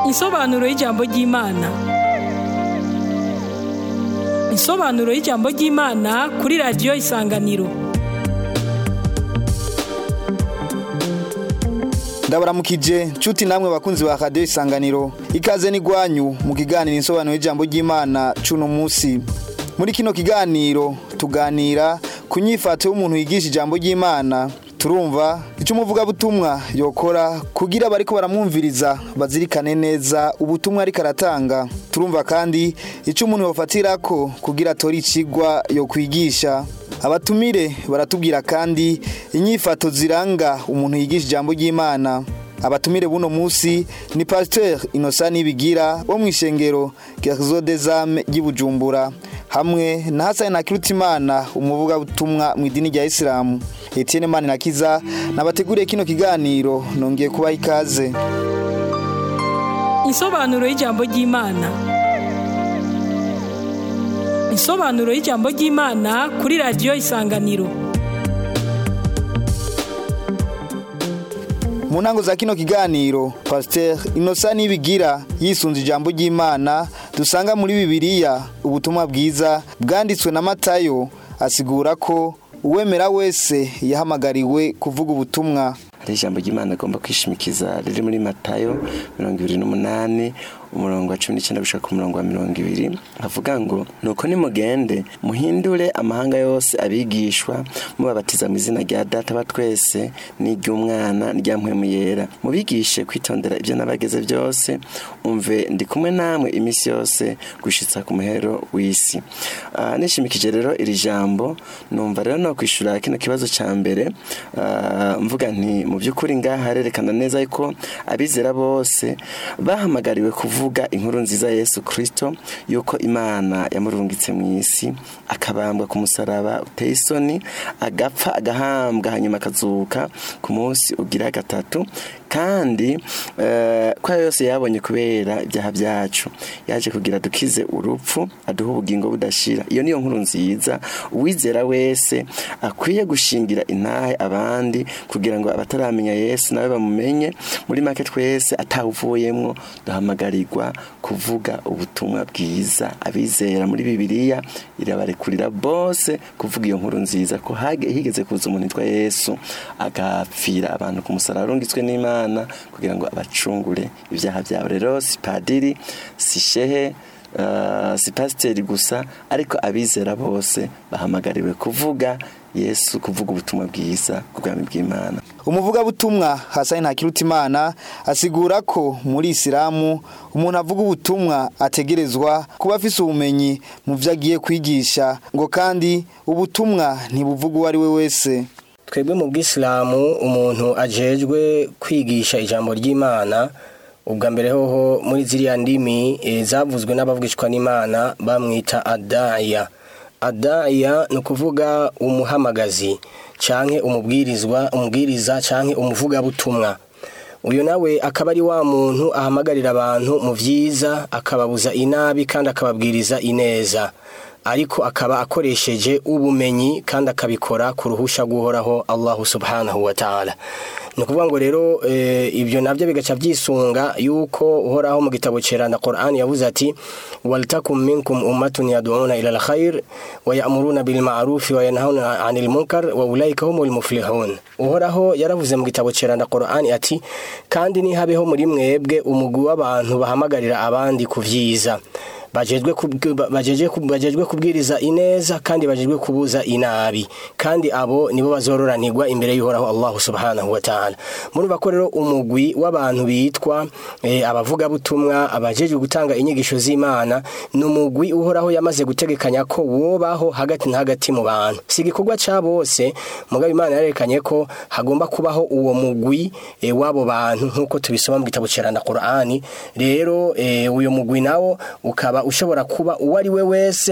Insobanuro y'ijambo ry'Imana. Insobanuro y'ijambo ry'Imana kuri radiyo Isanganiro. ndabaramukije nshuti namwe bakunzi ba radiyo isanganiro ikaze n'igwanyu mu kiganiro insobanuro y'ijambo ry'imana cuno munsi muri kino kiganiro tuganira ku nyifato y'umuntu yigisha ijambo ry'imana turumva icyo umuvugabutumwa yokora kugira abariko baramwumviriza bazirikane neza ubutumwa ariko aratanga turumva kandi icyo umuntu yofatira ko kugira atore ikigwa yo kwigisha abatumire baratubwira kandi inyifato ziranga umuntu yigisha ijambo ry'imana abatumire buno munsi ni pasiteri inosa nibigira wo mu ishengero gerzo dezame ry'ibujumbura hamwe na hasani na kirutimana umuvugabutumwa mu idini rya isilamu etienne mani na kiza nabateguriye kino kiganiro nongeye kubaha ikaze Insobanuro y'ijambo ry'Imana. Insobanuro y'ijambo ry'Imana kuri radiyo Isanganiro. mu ntango za kino kiganiro pasiteri inosa nibigira yisunze ijambo ry'imana dusanga muri bibiliya ubutumwa bwiza bwanditswe na matayo asigura ko uwemera wese yahamagariwe kuvuga ubutumwa hari ijambo ry'imana agomba kwishimikiza riri muri matayo mirongo ibiri n'umunani umurongo wa cumi n'icyenda gushaka ku murongo wa mirongo ibiri havuga ngo nuko nimugende muhindure amahanga yose abigishwa mubabatiza mu izina rya data ba twese n'iry'umwana n'irya mpwemu yera mubigishe kwitondera ibyo nabageze byose umve ndi kumwe namwe iminsi yose gushitsa ku muhero w'isi Ah, nishimikije rero iri jambo numva rero no kwishura kino kibazo cya mbere ah, mvuga nti mu by'ukuri ngaha harerekana neza ko abizera bose bahamagariwe kuvuga inkuru nziza ya Yesu Kristo yuko Imana yamurungitse mu isi akabambwa ku musaraba uteye isoni agapfa agahambwa hanyuma akazuka ku munsi ugira gatatu kandi eh, ko ayo yose yabonye kubera ibyaha byacu yaje kugira dukize urupfu aduha ubugingo budashira iyo niyo nkuru nziza uwizera wese akwiye gushingira intahe abandi kugira ngo abataramenya yesu nawe bamumenye muri make twese atawuvuyemwo duhamagarirwa kuvuga ubutumwa bwiza abizera muri bibiliya irabarekurira bose kuvuga iyo nkuru nziza ko hage- higeze kuza umuntu witwa yesu agapfira abantu ku musaraba arungitswe n'imana kugira ngo abacungure ibyaha byabo rero si padiri si shehe Uh, si pasiteri gusa ariko abizera bose bahamagariwe kuvuga yesu kuvuga ubutumwa bwiza ku bwami bw'imana umuvugabutumwa hasani ntakirutimana asigura ko muri isilamu umuntu avuga ubutumwa ategerezwa kuba afise ubumenyi mu byo agiye kwigisha ngo kandi ubutumwa ntibuvuga uwo ari we wese twebwe mu bwisilamu umuntu ajejwe kwigisha ijambo ry'imana ubwa mbere hoho muri ziriya ndimi eh, zavuzwe n'abavugishwa n'imana bamwita adaya adaya ni ukuvuga umuhamagazi canke umubwirizwa umubwiriza canke umuvugabutumwa uyu nawe akaba ari wa muntu ahamagarira abantu mu byiza akababuza inabi kandi akababwiriza ineza ariko akaba akoresheje ubumenyi kandi akabikora ku ruhusha guhoraho Allahu subhanahu wa ta'ala ni ukuvuga ngo rero eh, ibyo nabyo bigaca byisunga yuko uhoraho mu gitabo cyera na Qur'an yavuze ati waltakum minkum ummatun yad'una ila alkhair wa ya'muruna bil ma'ruf wa yanhauna 'anil munkar wa ulaika humul muflihun uhoraho yaravuze mu gitabo cyera na Qur'an ati kandi nihabeho muri mwebwe umugwi w'abantu bahamagarira abandi ku vyiza bajejwe kubw- bajejwe kub- bajejwe kubwiriza ineza kandi bajejwe kubuza inabi kandi abo nibo bazororanirwa imbere y'uhoraho Allah subhanahu wa ta'ala murumva ko rero umugwi w'abantu bitwa eh, abavugabutumwa abajejwe gutanga inyigisho z'Imana ni umugwi uhoraho yamaze gutegekanya ko wobaho hagati na hagati mu bantu si igikorwa ca bose mugabo Imana yarekanye ko hagomba kubaho uwo mugwi eh, w'abo bantu nk'uko tubisoma mu gitabo cyera na Qur'ani rero eh, uyo mugwi nawo ukaba ushobora kuba uwo ari we wese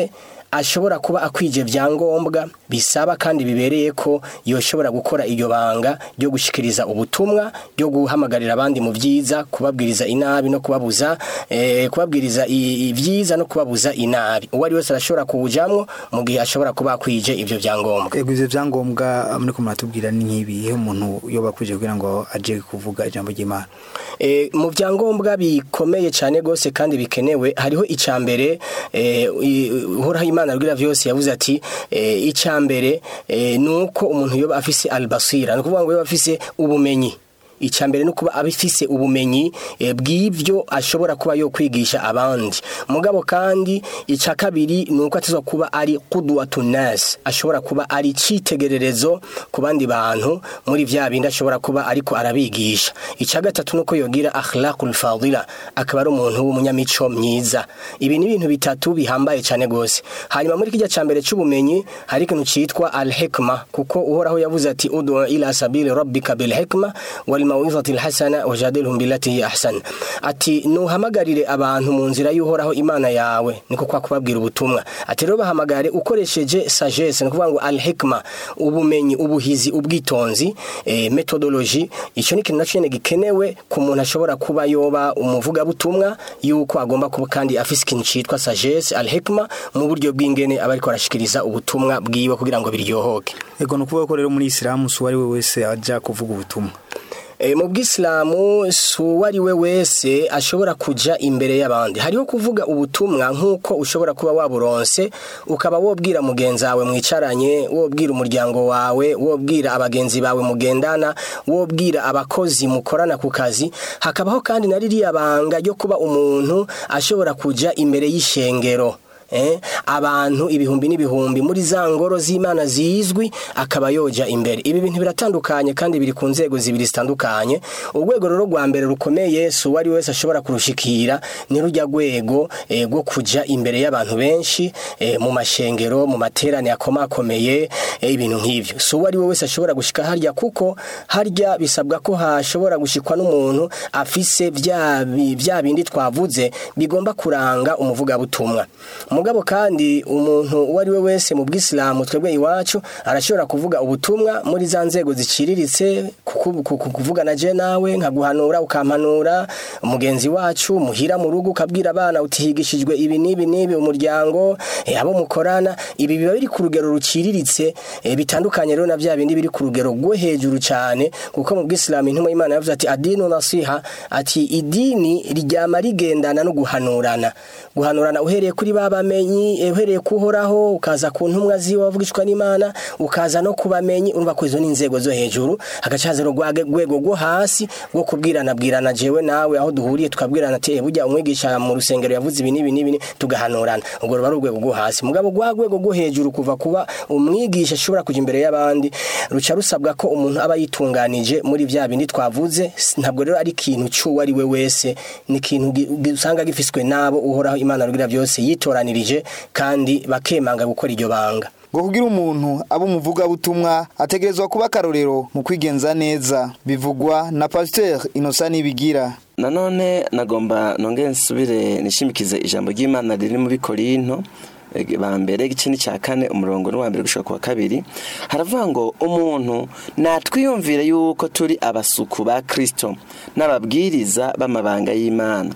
ashobora kuba akwije vyangombwa bisaba kandi bibereye ko yoshobora gukora iyo banga ryo gushikiriza ubutumwa ryo guhamagarira abandi mu vyiza kubabwiriza inabi no kubabuza eh, kubabwiriza i- ivyiza no kubabuza inabi uwo ari wese arashobora kuwujamwo mu gihe ashobora kuba akwije ivyo vyangombwa ego ivyo vyangombwa muriko muratubwira ni nk'ibihe umuntu yoba akwije kugira ngo aje kuvuga ijambo ry'imana E, mu vyangombwa bikomeye cyane gose kandi bikenewe hariho icambere e, uhoraho imana rwira vyose yavuze ati e, icambere e, nuko umuntu yoba afise albasira no kuvuga ngo yoba afise ubumenyi icambere no kuba abifise ubumenyi e, bw'ivyo ashobora kuba yo kwigisha abandi mugabo kandi ica kabiri nuko atazwa kuba ari qudwatun nas ashobora kuba ari citegererezo ku bandi bantu muri vya bindi ashobora kuba ariko arabigisha ica gatatu nuko yogira akhlaqul fadila akaba ari umuntu w'umunyamico myiza ibi ni ibintu bitatu bihambaye cyane gose hanyuma muri kijya cambere c'ubumenyi hari ikintu citwa al hikma kuko uhoraho yavuze ati udu ila sabili rabbika bil hikma wal mawizati al hasana wajadilhum billati hi ahsan ati nuhamagarire abantu mu nzira y'uhoraho imana yawe niko kwa kubabwira ubutumwa ati rero bahamagare ukoresheje sagesse ni kuvuga ngo al hikma ubumenyi ubuhizi ubwitonzi eh, methodology ico ni ikintu nacyo nyene gikenewe ku muntu ashobora kuba yoba umuvugabutumwa yuko agomba kuba kandi afise ikintu citwa sagesse al hikma mu buryo bw'ingene aba ariko arashikiriza ubutumwa bwiwe kugira ngo biryohoke ego ni ukuvuga ko rero muri isilamu si uwo ari we wese aja kuvuga ubutumwa E, mu bw'isilamu si uwo ari we wese ashobora kuja imbere y'abandi hariho kuvuga ubutumwa nk'uko ushobora kuba waburonse ukaba wobwira mugenzi wawe mwicaranye wobwira umuryango wawe wobwira abagenzi bawe mugendana wobwira abakozi mukorana ku kazi hakabaho kandi na ririya banga ryo kuba umuntu ashobora kuja imbere y'ishengero eh, abantu ibihumbi n'ibihumbi muri za ngoro z'imana zizwi akaba yoja imbere ibi bintu biratandukanye kandi biri ku nzego zibiri zitandukanye urwego rero rwa mbere rukomeye si uwo ari wese ashobora kurushikira ni rujya rwego eh, rwo kuja imbere y'abantu benshi eh, mu mashengero mu materane akomakomeye eh, ibintu nk'ivyo si uwo ari we wese ashobora gushika harya kuko harya bisabwa ko hashobora gushikwa n'umuntu afise vya bi- vya bindi twavuze bigomba kuranga umuvugabutumwa mugabo kandi umuntu uwo ari we wese mu bw'isilamu twebwe iwacu arashobora kuvuga ubutumwa muri za nzego ziciriritse kuku- kuku- kuvugana je nawe nkaguhanura ukampanura umugenzi wacu muhira mu rugo ukabwira abana utihigishijwe ibi n'ibi n'ibi umuryango eh, abo mukorana ibi biba biri ku rugero ruciriritse eh, bitandukanye rero na vya bindi biri ku rugero rwo hejuru cyane kuko mu bw'isilamu intumwa y'imana yavuze ati adinu nasiha ati idini ryama rigendana no guhanurana guhanurana uhereye kuri ba bamenyi eh, uhereye kuhoraho ukaza ku ntumwa ziwe wavugishwa n'imana ukaza no kubamenyi urumva ko izo ni inzego zo hejuru hagaca haza urwego rwo hasi rwo kubwirana bwirana jewe nawe aho duhuriye tukabwirana ati "Eh, burya umwigisha mu rusengero yavuze ibi n'ibi n'ibi tugahanurana ubwo ruba ari urwego rwo hasi mugabo rwa rwego rwo hejuru kuva kuba umwigisha ashobora kuja imbere y'abandi ruca rusabwa ko umuntu aba yitunganije muri vya bindi twavuze S- ntabwo rero ari ikintu c'uwo ari we wese ni ikintu gi- gi- usanga gifiswe n'abo uhoraho imana rugira byose yitoranirije kandi bakemanga gukora iryo banga ngo kugira umuntu aba umuvugabutumwa ategerezwa kuba akarorero mu kwigenza neza bivugwa na pasiteri inosa nibigira nanone nagomba nongere nsubire nishimikize ijambo ry'imana riri muri korinto eh, ba mbere igice n'icya kane umurongo n'uwa mbere gushika ku wa kabiri haravuga ngo umuntu natwiyumvire yuko turi abasuku ba kristo n'ababwiriza b'amabanga y'imana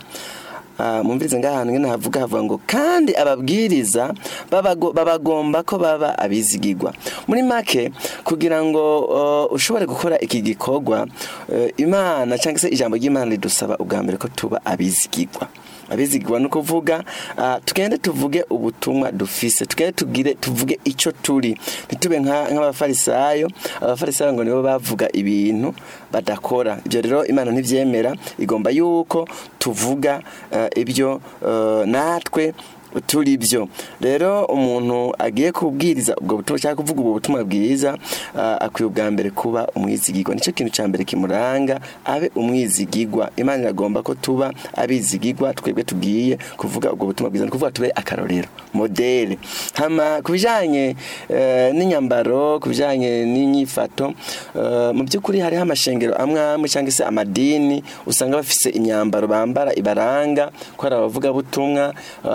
Ah, mumvirize ngahantu ngene havuga havuga ngo kandi ababwiriza babago- babagomba ko baba abizigirwa muri make kugira ngo uh, ushobore gukora iki gikorwa uh, imana cyangwa se ijambo ry'imana ridusaba ubwa mbere ko tuba abizigirwa abizigirwa ni ukuvuga ah, tugende tuvuge ubutumwa dufise tugende tugire tuvuge icyo turi ntitube nka- nk'abafarisayo abafarisayo ngo nibo bavuga ibintu badakora ibyo rero imana ntibyemera igomba yuko tuvuga eh, ibyo eh, natwe turi byo rero umuntu agiye kubwiriza ubwo butumwa cyangwa kuvuga ubwo butumwa bwiza ah, akwiye ubwa mbere kuba umwizigirwa nicyo kintu cya mbere kimuranga abe umwizigirwa imana iragomba ko tuba abizigirwa twebwe tugiye kuvuga ubwo butumwa bwiza ni ukuvuga tube akarorero modele hama ku bijyanye eh, n'inyambaro ku bijyanye n'inyifato eh, mu by'ukuri hariho amashengero amwe amwe cyangwa se amadini usanga bafise imyambaro bambara ibaranga ko hari abavugabutumwa eh, abandi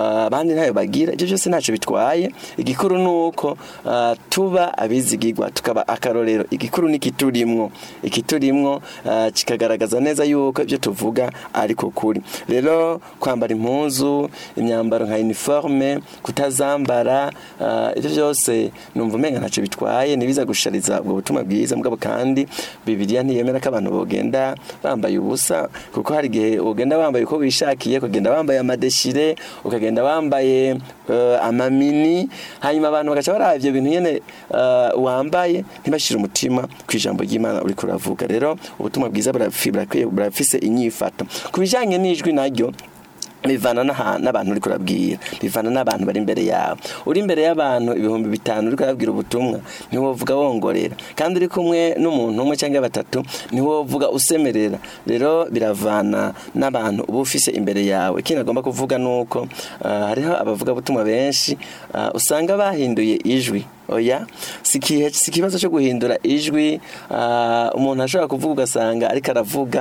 abandi ntayo bagira ibyo byose ntacyo bitwaye igikuru ni uko ah, tuba abizigirwa tukaba akarorero igikuru ni ikiturimwo ikiturimwo ah, kikagaragaza neza yuko ibyo tuvuga ariko kuri rero kwambara impuzu imyambaro nka uniforme kutazambara ah, ibyo byose numva umenga ntacyo bitwaye nibiza gushariza ubwo butumwa bwiza mugabo kandi bibiliya ntiyemera ko abantu bogenda bambaye ubusa kuko hari igihe ugenda wambaye uko wishakiye ukagenda wambaye amadeshire ukagenda wambaye eh, amamini hanyuma abantu bagaca baraba ivyo bintu nyene eh, wambaye ntibashire umutima ku ijambo ry'imana uriko uravuga rero ubutumwa bwiza burafi- burakwiye- burafise inyifato ku bijanye n'ijwi naryo bivana n'aha- n'abantu uri kurabwira bivana n'abantu bari imbere yawe uri imbere y'abantu ibihumbi bitanu uri kurabwira ubutumwa ntiwovuga wongorera kandi uri kumwe n'umuntu umwe cyangwa batatu ntiwovuga usemerera rero biravana n'abantu uba ufise imbere yawe ikindi agomba kuvuga ni uko ah, hariho abavuga butumwa benshi ah, usanga bahinduye ijwi oya si ikihe- si ikibazo cyo guhindura ijwi ah, umuntu ashobora kuvuga ugasanga ariko aravuga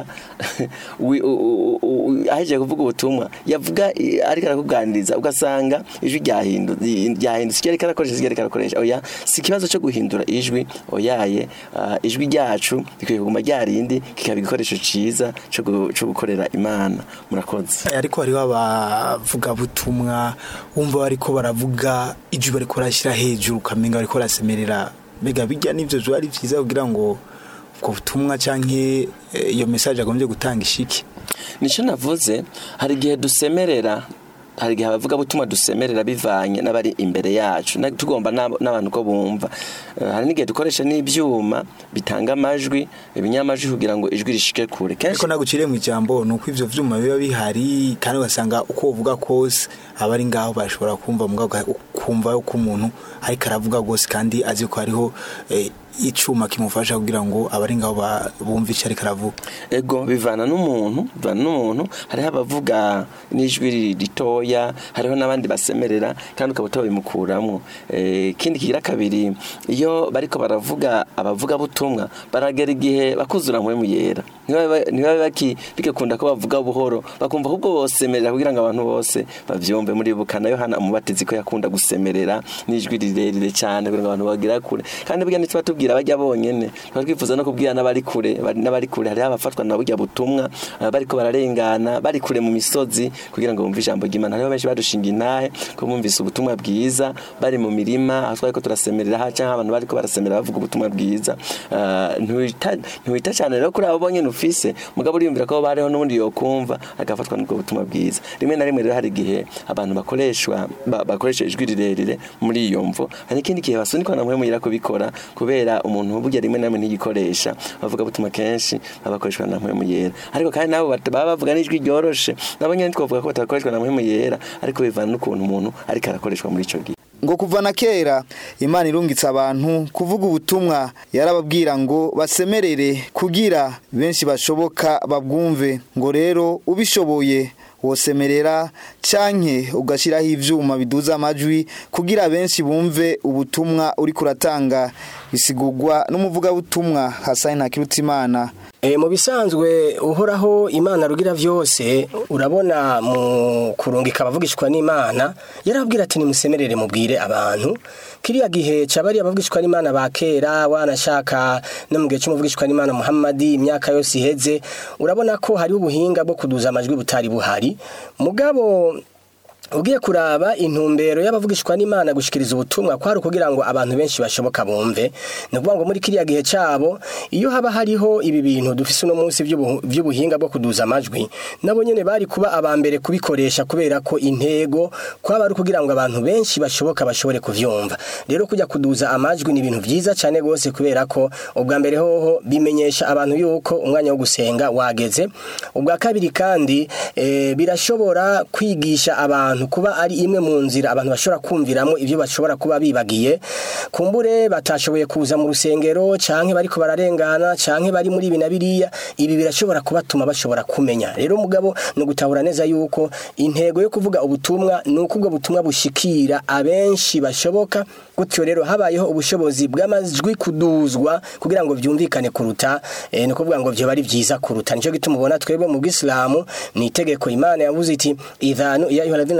wi- u- u- u- u- ahejeje kuvuga ubutumwa yavuga i- ariko arakuganiriza ugasanga ijwi ryahindu- ryahindutse icyo ariko arakoresha icyo ariko arakoresha oya si ikibazo cyo guhindura ijwi oyaye ah, ijwi ryacu rikwiye kuguma ryarindi kikaba igikoresho cyiza cyo gu- cyo gukorera imana murakoze ariko hariho abavugabutumwa wumva bariko baravuga ijwi bariko barashyira hejuru ukamenga bariko barasemerera mbega bijya n'ivyo biba ari vyiza kugira ngo ubwo butumwa canke eh, iyo mesaje agombye gutanga ishiki nicyo navuze hari igihe dusemerera hari igihe abavuga butumwa dusemerera bivanye n'abari imbere yacu na- tugomba n'abo- n'abantu ko bumva Eh, hari n'igihe dukoresha n'ibyuma bitanga amajwi ibinyamajwi kugira ngo ijwi rishike kure kenshi ariko naguciriye mu ijambo ni uko ivyo vyuma biba bihari kandi ugasanga uko uvuga kose abari ngaho bashobora kumva mugabo uga- ukumva ko umuntu ariko aravuga rwose kandi azi ko hariho eh, icuma kimufasha kugira ngo abari ngaho ba- bumve icyo ariko aravuga ego bivana n'umuntu bivana n'umuntu hariho abavuga n'ijwi ri- ritoya hariho n'abandi basemerera kandi ukaba utabimukuramo Eh, ikindi kigira kabiri iyo bariko baravuga abavuga butumwa baragera igihe bakuzura mpwemu yera ntibabe ntibabe baki bigakunda ko bavuga buhoro bakumva ahubwo bosemerera kugira ngo abantu bose bavyumve muri bukana yohana umubatizi ko yakunda gusemerera n'ijwi rirerire cyane kugira ngo abantu bagera kure kandi burya ntituba tubwira bajya bonyene tuba twifuza no kubwira n'abari kure bari- n'abari kure hariho abafatwa na burya butumwa eh, bariko bararengana bari kure mu misozi kugira ngo bumve ijambo ry'imana hariho benshi badushinga intahe ko bumvise ubutumwa bwiza bari mu mirima aho twariko turasemerera ha canke abantu bariko barasemerera bavuga ubutumwa bwiza Eh, ntiwita ntiwita cyane rero kuri abo bonyene ufise mugabo uriyumvira ko hariho n'ubundi yokumva agafatwa n'ubwo butumwa bwiza rimwe na rimwe rero hari igihe abantu bakoreshwa ba- bakoresha ijwi rirerire muri iyo mvo hari ikindi gihe basunikwa na mpwemu yera kubikora kubera umuntu burya rimwe na rimwe ntigikoresha bavuga butumwa kenshi baba bakoreshwa na mpwemu yera ariko kandi nabo bat- baba bavuga n'ijwi ryoroshe nabo nyene twavuga ko batakoreshwa na mpwemu yera ariko bivana n'ukuntu umuntu ariko arakoreshwa muri ico gihe ngo kuva na kera imana irungitse abantu kuvuga ubutumwa yarababwira ngo basemerere kugira benshi bashoboka babwumve ngo rero ubishoboye wosemerera canke ugashyiraho ivyuma biduza amajwi kugira benshi bumve ubutumwa uri kuratanga bisigurwa n'umuvugabutumwa Hasani Ntakirutimana E, mu bisanzwe uhoraho imana rugira vyose urabona mu kurungika abavugishwa n'imana yarabwira ati nimusemerere mubwire abantu kiriya gihe cabari abavugishwa n'imana ba kera wanashaka no mu gihe c'umuvugishwa n'imana muhammadi imyaka yose iheze urabona ko hariho ubuhinga bwo kuduza amajwi butari buhari mugabo ugiye kuraba intumbero y'abavugishwa n'imana gushikiriza ubutumwa kwari ukugira ngo abantu benshi bashoboka bumve ni ukuvuga ngo muri kiriya gihe cyabo iyo haba hariho ibi bintu dufise uno munsi vy'ubu- vy'ubuhinga bwo kuduza amajwi nabo nyene bari kuba aba mbere kubikoresha kubera ko intego kwaba ari ukugira ngo abantu benshi bashoboka bashobore kuvyumva rero kujya kuduza amajwi ni ibintu vyiza cyane gose kubera ko ubwa mbere hoho bimenyesha abantu yuko umwanya wo gusenga wageze ubwa kabiri kandi eh, birashobora kwigisha abantu kuba ari imwe mu nzira abantu bashobora kumviramo ibyo bashobora kuba bibagiye kumbure batashoboye kuza mu rusengero canke bariko bararengana canke bari muri ibi na biriya ibi birashobora kubatuma bashobora kumenya rero mugabo ni ugutahura neza yuko intego yo kuvuga ubutumwa ni uko ubwo butumwa bushikira abenshi bashoboka gutyo rero habayeho ubushobozi bw'amajwi kuduzwa kugira ngo vyumvikane kuruta eh, ni ukuvuga ngo vyoba ari vyiza kuruta nico gituma ubona twebwe mu bwisilamu ni itegeko imana yavuze iti idhanu ya ayuha alladhina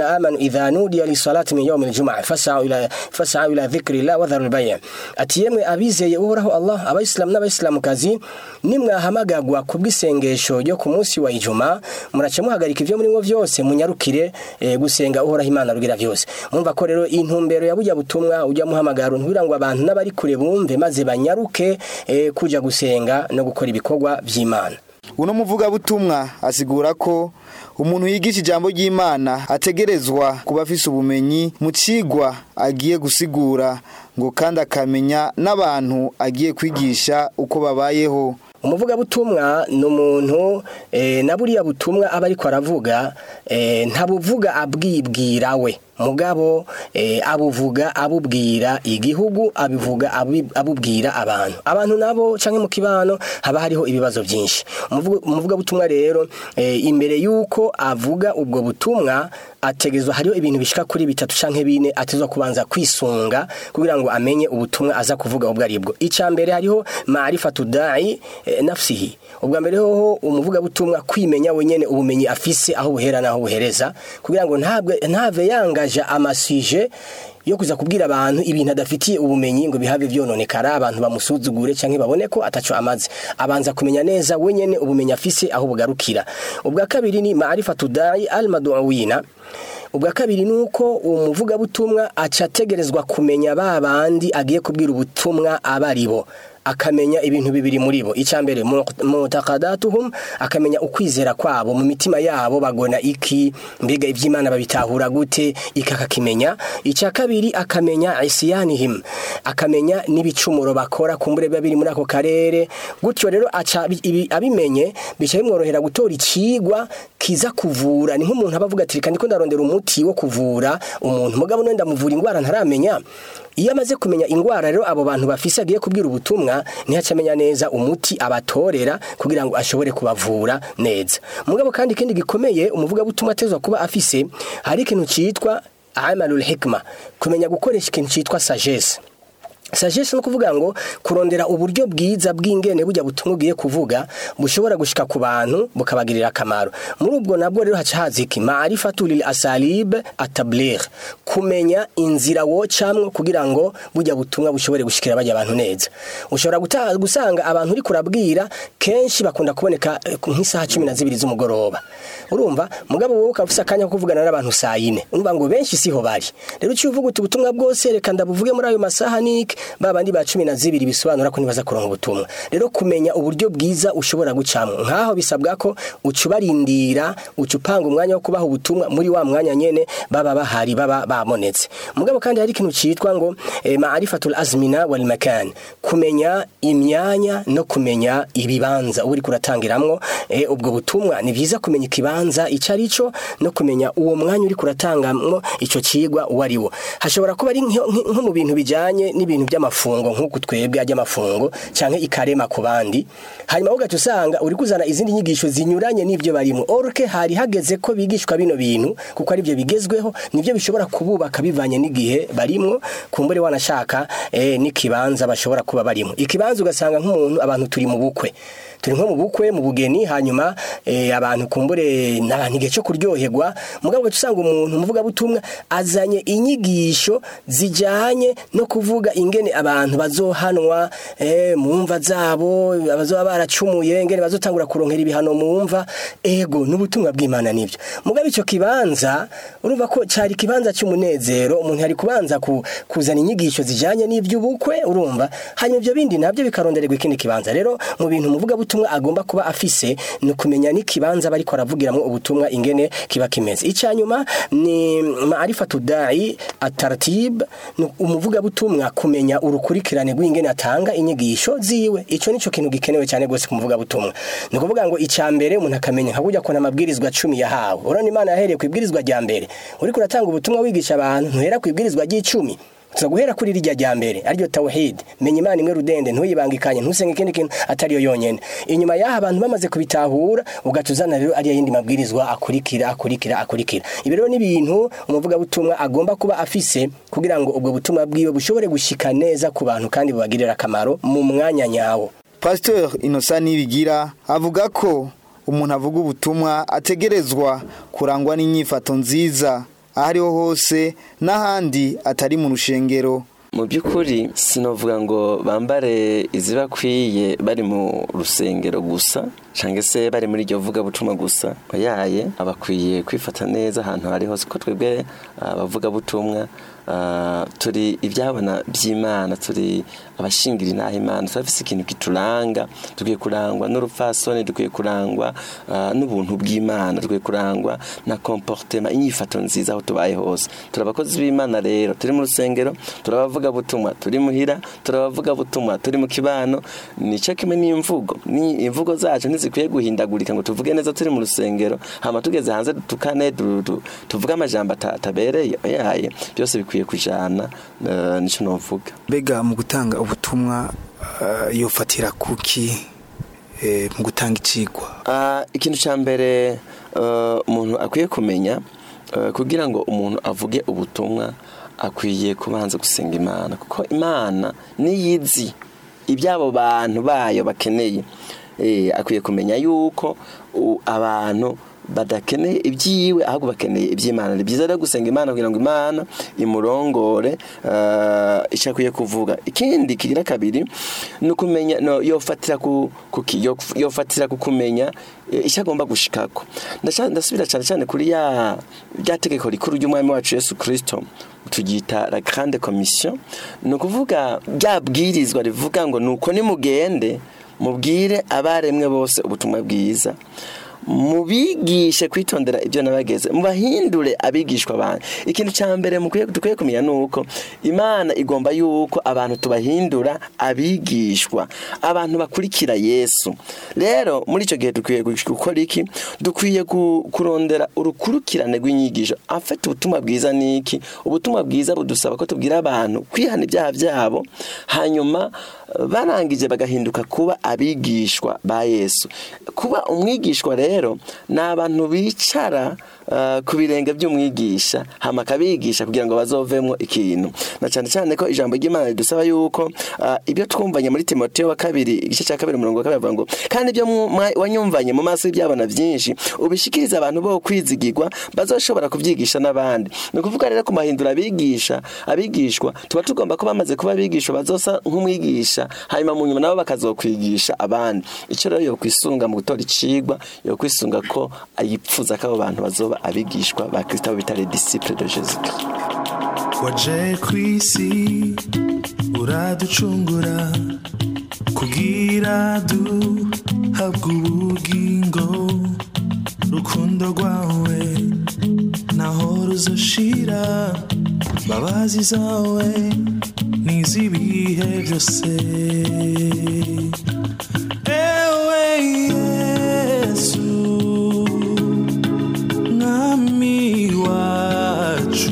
amanu idha nudiya lisalati min yawmi aljum'a fas'au ila fas'au ila dhikrillah wa dharul bay' ati yemwe abizeye uhoraho Allah abayisilamu n'abayisilamukazi nimwahamagagwa kubw'isengesho ryo ku munsi wa ijuma murace muhagarika ivyo muri mwo vyose munyarukire eh, gusenga uhoraho imana rugira vyose mumva ko rero intumbero ya burya butumwa ujya muhamagara ntugira ngo abantu n'abari kure bumve maze banyaruke eh, kuja gusenga no gukora ibikorwa vy'imana uno muvugabutumwa asigura ko umuntu yigisha ijambo ry'imana ategerezwa kuba afise ubumenyi mu cigwa agiye gusigura ngo kandi akamenya n'abantu agiye kwigisha uko babayeho umuvugabutumwa ni umuntu eh, na buriya butumwa aba ariko aravuga eh, ntabuvuga abwibwira we mugabo eh, abuvuga abubwira igihugu abivuga abi- abubwira abantu abantu nabo canke mu kibano haba hariho ibibazo byinshi Umuvuga- umuvugabutumwa rero eh, imbere yuko avuga ubwo butumwa ategezwa hariho ibintu bishika kuri bitatu canke bine atezwa kubanza kwisunga kugira ngo amenye ubutumwa aza kuvuga ubwo aribwo icya mbere hariho marifatu dai eh, nafsihi ubwa mbere hoho umuvugabutumwa kwimenya wenyene ubumenyi afise aho buhera naho buhereza kugira ngo ntabwe ntave yangaje amasije yo kuza kubwira abantu ibintu adafitiye ubumenyi ngo bihave vyononekara abantu bamusuzugure canke babone ko ataco amaze abanza kumenya neza wenyene ubumenyi afise aho bugarukira ubwa kabiri ni marifatu dai almaduawina ubwa kabiri ni uko umuvugabutumwa aca ategerezwa kumenya ba bandi agiye kubwira ubutumwa aba ari bo akamenya ibintu bibiri muri bo icya mbere mutakadatuhum akamenya ukwizera kwabo mu mitima yabo bagona iki mbega iby'imana babitahura gute iki akakimenya icya kabiri akamenya isiyanihim akamenya n'ibicumuro bakora kumbure biba biri muri ako karere gutyo rero aca abi- ibi- abimenye bica bimworohera gutora ikigwa kiza kuvura ni nk'umuntu aba avuga ati reka ndiko ndarondera umuti wo kuvura umuntu mugabo none ndamuvura indwara ntaramenya iyo amaze kumenya indwara rero abo bantu bafise agiye kubwira ubutumwa ntihaca amenya neza umuti abatorera kugira ngo ashobore kubavura neza mugabo kandi ikindi gikomeye umuvugabutumwa atezwa kuba afise hari ikintu citwa amalul hikma kumenya gukoresha ikintu citwa sagesse sagesse no kuvuga ngo kurondera uburyo bwiza bw'ingene bujya butumwa ugiye kuvuga bushobora gushika ku bantu bukabagirira akamaro muri ubwo nabwo rero haca haza iki maarifatu lil asalib atabligh kumenya inzira wocamwo kugira ngo bujya butumwa bushobore gushikira bajya abantu neza ushobora guta- gusanga abantu uri kurabwira kenshi bakunda kuboneka eh, nk'isaha cumi na zibiri z'umugoroba urumva mugabo wowe ukaba ufise akanya ko kuvugana n'abantu saa yine urumva ngo benshi siho bari rero uciye uvuga uti ubutumwa bwose reka ndabuvuge muri ayo masaha niki ba bandi ba cumi na zibiri bisobanura ko ntibaza kuronka ubutumwa rero kumenya uburyo bwiza ushobora gucamwo nk'aho bisabwa ko uca ubarindira uca upanga umwanya wo kubaha ubutumwa muri wa mwanya nyene baba bahari baba babonetse mugabo kandi hari ikintu citwa ngo eh, maarifatul azmina wal makan kumenya imyanya no kumenya ibibanza uba uriko uratangiramwo eh, ubwo butumwa ni vyiza kumenya ikibanza ico arico no kumenya uwo mwanya uriko uratangamwo ico cigwa uwo ariwo hashobora kuba ari nko nko mu bintu bijanye n'ibintu by'amafungo nk'uku twebwe ajya amafungo canke ikarema ku bandi hanyuma ugaca usanga uri kuzana izindi nyigisho zinyuranye n'ivyo barimo orke hari hageze ko bigishwa bino bintu kuko ari byo bigezweho nivyo bishobora kububaka bivanye n'igihe barimwo kumbure wanashaka eh, n'ikibanza bashobora kuba barimo ikibanza ugasanga nk'umuntu abantu turi mu bukwe turi nko mu bukwe mu bugeni hanyuma eh, abantu kumbure n'abantu igihe cyo kuryoherwa mugabo ugaca usanga umuntu umuvugabutumwa azanye inyigisho zijanye no kuvuga ingene abantu bazohanwa eh, mu mva zabo abazoba baracumuye ingene bazotangura kuronkera ibihano mu mva ego n'ubutumwa bw'imana nibyo mugabo ico kibanza urumva ko cari ikibanza cy'umunezero umuntu yari kubanza ku, kuzana inyigisho zijanye n'ivy'ubukwe urumva hanyuma ivyo bindi nabyo bikarondererwa ikindi kibanza rero mu bintu umuvuga butumwa agomba kuba afise ni kumenya n'ikibanza bariko aravugiramwo ubutumwa ingene kiba kimeze icyanyuma ni maarifatu dai atartib ni umuvuga butumwa kumenya urukurikirane rw'ingene atanga inyigisho ziwe ico nico kintu gikenewe cyane gose ku muvuga butumwa ni ukuvuga ngo icya mbere umuntu akamenya nka burya kuna amabwirizwa cumi yahawe urabona imana yahereye ku ibwirizwa rya mbere uriko uratanga ubutumwa wigisha abantu ntuhera ku ibwirizwa ry'icumi tuza guhera kuri rirya rya mbere ariryo tawhid menya imana imwe rudende ntuyibangikanye ntusenge ikindi kintu atariyo yonyene inyuma y'aha abantu bamaze kubitahura ugatuzana rero ariya yindi mabwirizwa akurikira akurikira akurikira ibi rero ni ibintu umuvugabutumwa agomba kuba afise kugira ngo ubwo butumwa bwiwe bushobore gushika neza ku bantu kandi bubagirire akamaro mu mwanya nyawo Pasteur Innocent Nibigira avuga ko umuntu avuga ubutumwa ategerezwa kurangwa n'inyifato nziza ahariho hose n'ahandi atari mu rushengero mu by'ukuri sinavuga ngo bambare izibakwiye bari mu rusengero gusa cyangwa se bari muri iryo vugabutumwa gusa yaye abakwiye kwifata neza ahantu hari hose ko twebwe abavugabutumwa turi ibyabona by'imana turi abashingira inaha imana turafise ikintu kituranga dukwiye kurangwa n'urupfasoni dukwiye kurangwa n'ubuntu bw'imana dukwiye kurangwa na komportema inyifato nziza aho tubaye hose turi abakozi b'imana rero turi mu rusengero turabavuga butumwa turi muhira turabavuga butumwa turi mu kibano nicyo kimwe n'imvugo ni imvugo zacu ntizikwiye guhindagurika ngo tuvuge neza turi mu rusengero hama tugeze hanze dutukane tuvuge amajambo atabereye yaye byose bikwiye kujana nicyo novuga mbega mu gutanga ubutumwa yofatira kuki mu gutanga icigwa ikintu cya mbere umuntu akwiye kumenya kugira ngo umuntu avuge ubutumwa akwiye kubanza gusenga imana kuko imana niyizi iby'abo bantu bayo bakeneye akwiye kumenya yuko abantu badakeneye ibyiwe ahubwo bakeneye iby'imana ni byiza rero gusenga imana kugira ngo imana imurongore icyo akwiye kuvuga ikindi kigira kabiri ni ukumenya yofatira yofatira ku kumenya icyo agomba gushikako ndasubira cyane cyane kuri ya rya tegeko rikuru ry'umwami wacu yesu kirisito tugita la grande commission ni ukuvuga ryabwirizwa rivuga ngo nuko nimugende mubwire abaremwe bose ubutumwa bwiza mubigishe kwitondera ibyo nabageze mubahindure abigishwa abantu ikintu cya mbere dukwiye kumenya ni uko imana igomba yuko abantu tubahindura abigishwa abantu bakurikira yesu rero muri icyo gihe dukwiye gukora iki dukwiye kurondera urukurikirane rw'inyigisho afite ubutumwa bwiza ni iki ubutumwa bwiza budusaba ko tubwira abantu kwihana ibyaha byabo hanyuma barangije bagahinduka kuba abigishwa ba yesu kuba umwigishwa rero ni abantu bicara ku birenge by'umwigisha hama akabigisha kugira ngo bazovemo ikintu na cyane cyane ko ijambo ry'imana ridusaba yuko ibyo twumvanye muri timoteyo wa kabiri igice cya kabiri umurongo wa kabiri avuga ngo kandi ibyo wanyumvanye mu maso y'ibyabona byinshi ubishikiriza abantu bo kwizigirwa bazoshobora kubyigisha n'abandi ni ukuvuga rero kumahindura abigisha abigishwa tuba tugomba kuba bamaze kuba abigisha bazosa nk'umwigisha hanyuma mu nyuma nabo bakazokwigisha abandi icyo rero yo kwisunga mu gutora icigwa yo kwisunga ko yipfuza ko abo bantu bazoba abigishwa ba kirisito bita les disciples de jésus waje ku isi uraducungura kugira duhabwe ubugingo rukundo rwawe naho ruzoshira mbabazi zawe n'iz'ibihe byose ewe yesu mwami wacu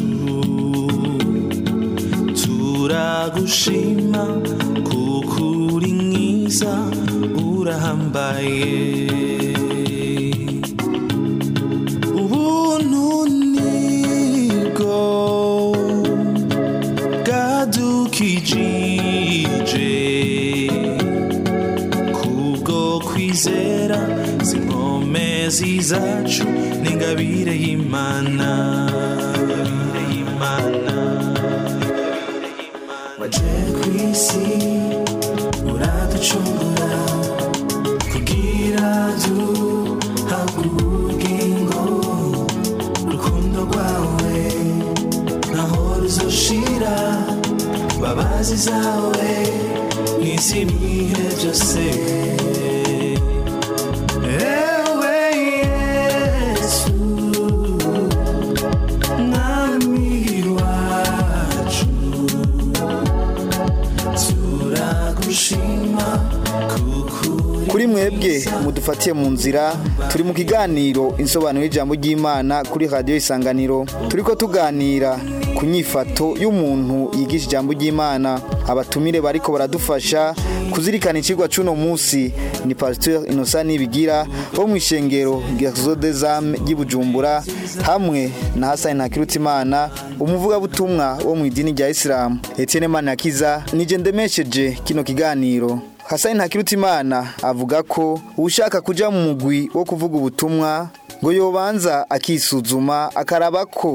turagushima kuko uri mwiza urahambaye ubuntu nibwo bwadukijije kubwo kwizera zinkomezi zacu n'ingabire y'imana waje ku isi uraducungura kugira duhabwe ubugingo urukundo rwawe naho ruzoshira babazi zawe n'iz'ibihe byose ewe yesu mwami wacu turagushima kuko kuri mwebwe mudufatiye mu nzira turi mu kiganiro insobanuro y'ijambo ry'imana kuri radiyo isanganiro turi ko tuganira ku nyifato y'umuntu yigisha ijambo ry'imana abatumire bariko baradufasha kuzirikana ikigwa c'uno munsi ni pasiteri inosa nibigira wo mu ishengero rya zodezame ry'ibujumbura hamwe na hasani ntakirutimana umuvugabutumwa wo mu idini rya isilamu etienne manakiza nije ndemesheje kino kiganiro hasani ntakirutimana avuga ko ushaka kuja mu mugwi wo kuvuga ubutumwa ngo yobanza akisuzuma akaraba ko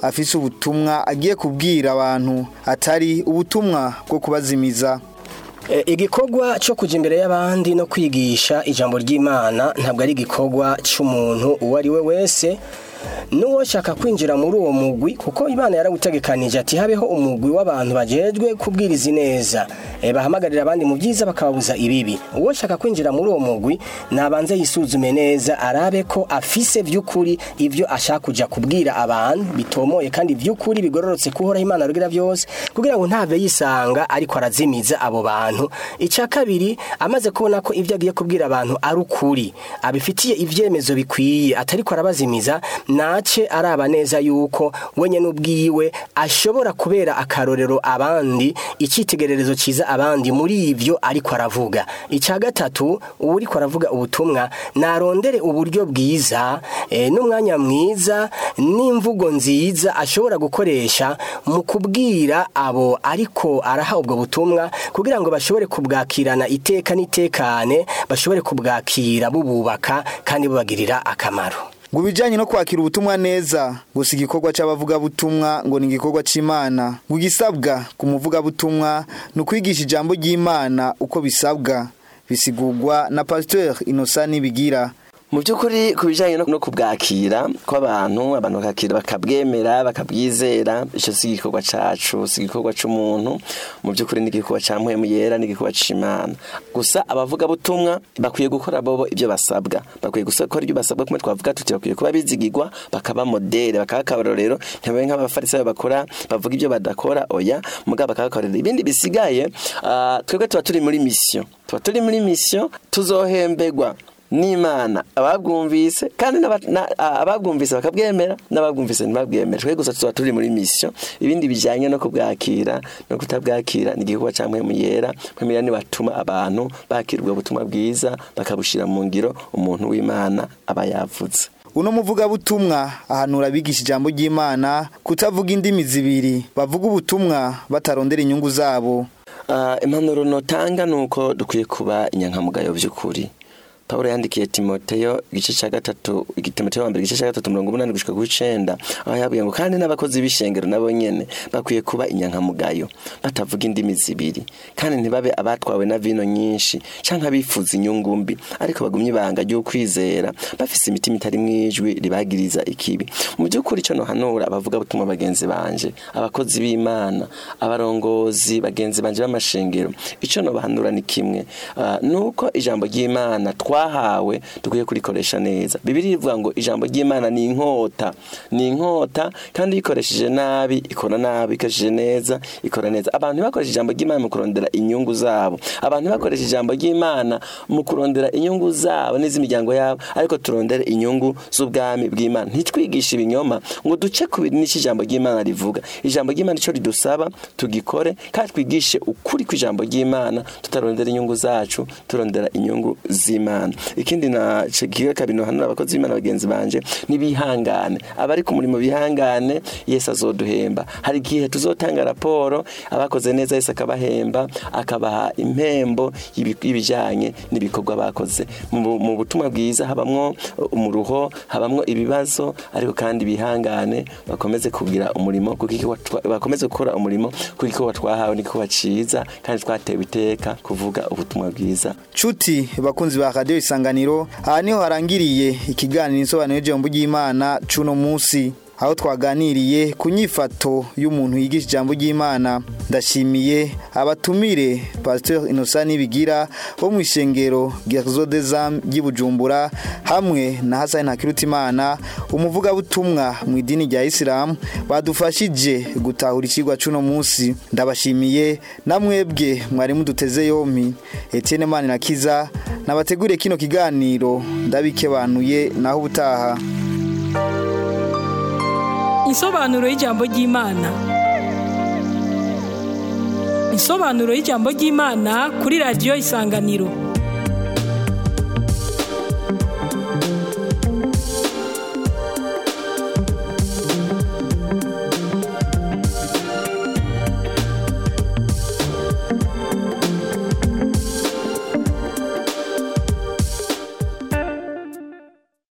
afise ubutumwa agiye kubwira abantu atari ubutumwa bwo kubazimiza E, igikorwa cyo kujya imbere y'abandi no kwigisha ijambo ry'imana ntabwo ari igikorwa cy'umuntu uwo ari we wese n'uwo shaka kwinjira muri uwo mugwi kuko imana yarawutegekanije ati habeho umugwi w'abantu bajejwe kubwiriza ineza e, bahamagarira abandi mu byiza bakababuza ibibi uwo shaka kwinjira muri uwo mugwi nabanze yisuzume neza arabe ko afise by'ukuri ibyo ashaka kujya kubwira abantu bitomoye kandi by'ukuri bigororotse kuhoraho imana rugira byose kugira ngo ntave yisanga ariko arazimiza abo bantu icya kabiri amaze kubona ko ibyo agiye kubwira abantu ari ukuri abifitiye ibyemezo bikwiye atari ko arabazimiza nace araba neza yuko wenye n'ubwiwe ashobora kubera akarorero abandi icyitegererezo cyiza abandi muri ibyo ariko aravuga icya gatatu uwo ariko aravuga ubutumwa narondere uburyo bwiza eh, n'umwanya mwiza n'imvugo nziza ashobora gukoresha mu kubwira abo ariko araha ubwo butumwa kugira ngo bashobore kubwakirana iteka n'itekane bashobore kubwakira bububaka kandi bubagirira akamaro ngo ibijyanye no kwakira ubutumwa neza gusa igikorwa cy'abavugabutumwa ngo ni igikorwa cy'imana ngo igisabwa ku muvugabutumwa ni ukwigisha ijambo ry'imana uko bisabwa bisigurwa na pasiteri inosa n'ibigira mu by'ukuri ku bijyanye no kubwakira kw'abantu abantu bakakira bakabwemera bakabwizera icyo si igikorwa cyacu si igikorwa cy'umuntu mu by'ukuri ni igikorwa cya mpemu yera ni igikorwa cy'imana gusa abavugabutumwa bakwiye gukora bobo ibyo basabwa bakwiye gukora ibyo basabwa kumwe twavuga tuti bakwiye kuba bizigirwa bakaba modere bakaba akarorero ntibabe nk'abafarisayo bakora bavuga ibyo badakora oya mugabo bakaba akarorero ibindi bisigaye ah, twebwe tuba turi muri misiyo tuba turi muri misiyo tuzohembegwa n'imana ababwumvise kandi n'aba- na- a- ababwumvise bakabwemera n'ababwumvise ntibabwemere twe gusa tuba turi muri misiyo ibindi bijyanye no kubwakira no kutabwakira ni igikorwa cya mpemu yera mpemu yera nibatuma abantu bakira ubwo butumwa bwiza bakabushyira mu ngiro umuntu w'imana aba yavutse uno muvugabutumwa ahanura abigisha ijambo ry'imana kutavuga indimi zibiri bavuga ubutumwa batarondera inyungu zabo Ah, impanuro notanga ni uko dukwiye kuba inyankamugayo by'ukuri Pawulo yandikiye Timoteyo igice cya gatatu Timoteyo wa mbere igice cya gatatu mirongo umunani gushika ku icenda aho yabwiye ngo kandi n'abakozi b'ishengero nabo nyene bakwiye kuba inyankamugayo batavuga indimi zibiri kandi ntibabe abatwawe na vino nyinshi canke abifuza inyungu mbi ariko bagumye ibanga ry'ukwizera bafise imitima itari mwijwi ribagiriza ikibi mu by'ukuri ico nohanura abavuga butumwa bagenzi banje abakozi b'imana abarongozi bagenzi banje b'amashengero ico nobahanura ni kimwe Ah, nuko ijambo ry'imana twahawe dukwiye kurikoresha neza bibiri ivuga ngo ijambo ry'imana ni inkota ni inkota kandi uyikoresheje nabi ikora nabi ikoresheje neza ikora neza abantu ntibakoreshe ijambo ry'imana mu kurondera inyungu zabo abantu ntibakoreshe ijambo ry'imana mu kurondera inyungu zabo n'iz'imiryango yabo ariko turondere inyungu z'ubwami bw'imana ntitwigishe ibinyoma ngo duce ku bintu n'icyo ijambo ry'imana rivuga ijambo ry'imana icyo ridusaba tugikore kandi twigishe ukuri kw'ijambo ry'imana tutarondera inyungu zacu turondera inyungu z'imana ikindi na kiga kabiri nohanura abakozi b'imana bagenzi banje nibihangane abari ku murimo bihangane yesu azoduhemba hari igihe tuzotanga raporo abakoze neza yesu akabahemba akabaha impembo y'ibi- y'ibijyanye n'ibikorwa bakoze mu mu butumwa bwiza habamwo umuruho habamwo ibibazo ariko kandi bihangane bakomeze kugira umurimo kuko igikorwa twa- bakomeze gukora umurimo kuko igikorwa twahawe n'igikorwa cyiza kandi twatewe iteka kuvuga ubutumwa bwiza Cuti bakunzi ba radio isanganiro aha niho harangiriye ikiganiro insobanuro y'ijambo ry'Imana cuno munsi aho twaganiriye ku nyifato y'umuntu yigisha ijambo ry'Imana ndashimiye abatumire Pasteur Innocent Nibigira bo mu ishengero Gerzo des Âmes ry'Ibujumbura hamwe na Hassan Hakirutimana umuvugabutumwa mu idini rya Islam badufashije gutahura ikigwa cuno munsi ndabashimiye namwebwe mwari muduteze yompi Etienne Manirakiza nabateguriye kino kiganiro ndabikebanuye naho ubutaha Insobanuro y'ijambo ry'Imana. Insobanuro y'ijambo ry'Imana kuri radio Isanganiro.